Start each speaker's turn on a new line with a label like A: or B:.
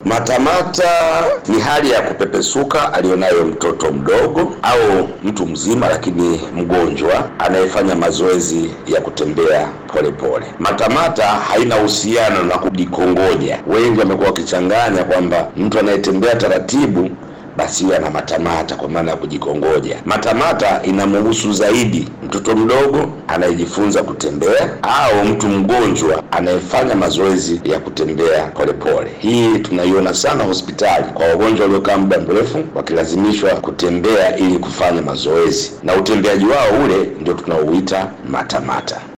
A: Matamata ni hali ya kupepesuka aliyonayo mtoto mdogo au mtu mzima, lakini mgonjwa anayefanya mazoezi ya kutembea polepole pole. Matamata haina uhusiano na kujikongoja. Wengi wamekuwa wakichanganya kwamba mtu anayetembea taratibu basi huyo ana matamata kwa maana ya kujikongoja. Matamata inamhusu zaidi mtoto mdogo anayejifunza kutembea au mtu mgonjwa anayefanya mazoezi ya kutembea polepole. Hii tunaiona sana hospitali kwa wagonjwa waliokaa muda mrefu wakilazimishwa kutembea ili kufanya mazoezi, na utembeaji wao ule ndio tunaouita matamata.